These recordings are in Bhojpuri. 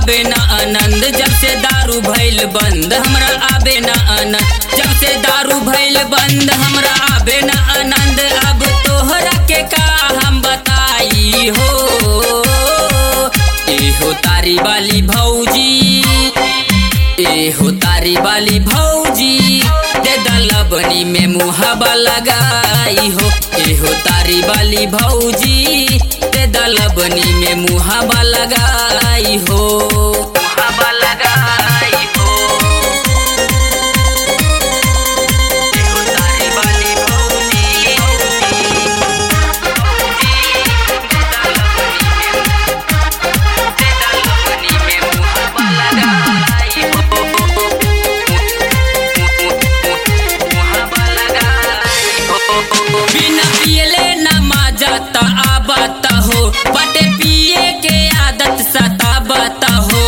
आबे ना आनंद जब से दारू भइल बंद हमरा आबे ना आनंद जब से दारू भइल बंद हमरा आबे ना आनंद अब तोहरा के का हम बताई हो एहो तारी वाली भौजी एहो तारी वाली भौजी दे दलबनी में मुहाबा लगाई हो एहो तारी वाली भौजी दे दलबनी में मुहाबा लगाई हो मुहाबा लगाई हो एहो तारी वाली भौजी दे दलबनी में मुहाबा लगाई हो मुहाबा लगाई हो बिना पियले न माजत आबत हो बटे पिए के आदत सताबत हो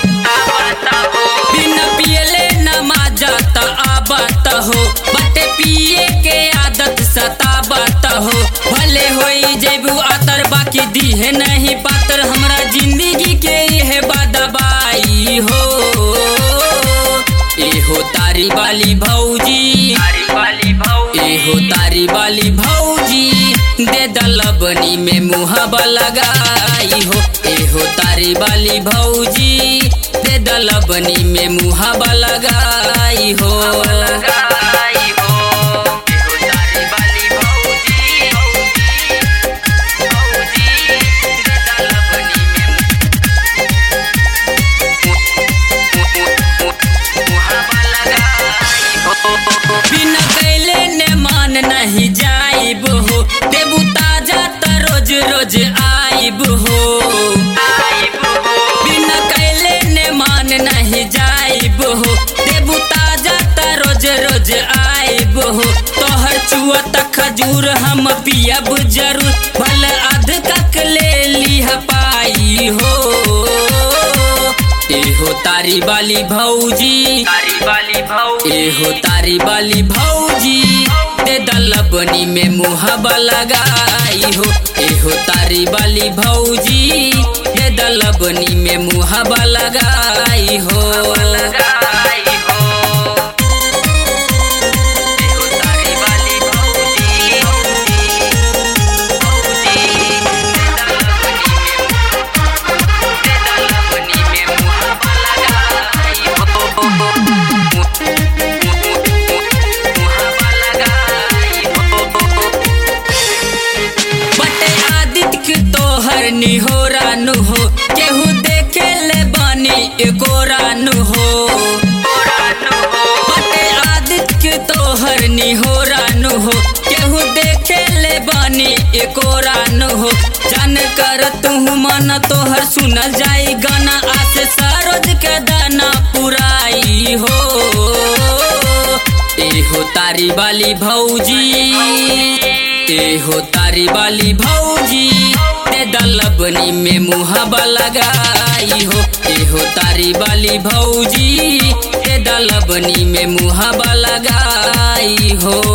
बिना पियले न माजत आबत हो बटे पिए के आदत सताबत हो भले होई जेबू आतर बाकी दीहे नहीं पातर हमरा जिंदगी के यह बदबाई हो एहो तारी वाली भौजी एहो तारी वाली भौजी दे दलबनी में मुहाबा लगाई हो एहो तारी वाली भौजी दे दलबनी में मुहाबा लगाई हो लगाई हो एहो तारी वाली भौजी भौजी दे दलबनी में मुहाबा लगाई हो बिना कैले ने मान नहीं जाइब हो देबू ताजा त रोज रोज आइब हो बिना कैले ने मान नहीं जाइब हो देबू ताजा त रोज रोज आइब हो तोहर चुआ त खजूर हम पियब जरूर भले अध कक ले लिह पाई हो एहो तारी वाली भौजी तारी वाली भौजी एहो तारी वाली भौजी दे दलबनी में मुहाबा लगाई हो एहो तारी वाली भौजी दे दलबनी में मुहाबा लगाई हो लगाई हो एहो तारी वाली भौजी भौजी दे दलबनी में दे दलबनी में मुहाबा लगाई हो मुहाबा लगाई हो बटे आदित्य के तोहर निहोरा नु हो केहू देखे ले बानी एको रानु हो बटे आदित्य के तोहर निहोरा नु हो केहू देखे ले बानी एको रानु हो जान कर तू मन तोहर सुनल जाई गाना आसे सरोज के दाना पुराई हो एहो तारी वाली भौजी एहो तारी वाली भौजी ते दलबनी में मुहाबा लगाई हो एहो तारी वाली भौजी ते दलबनी में मुहाबा लगाई हो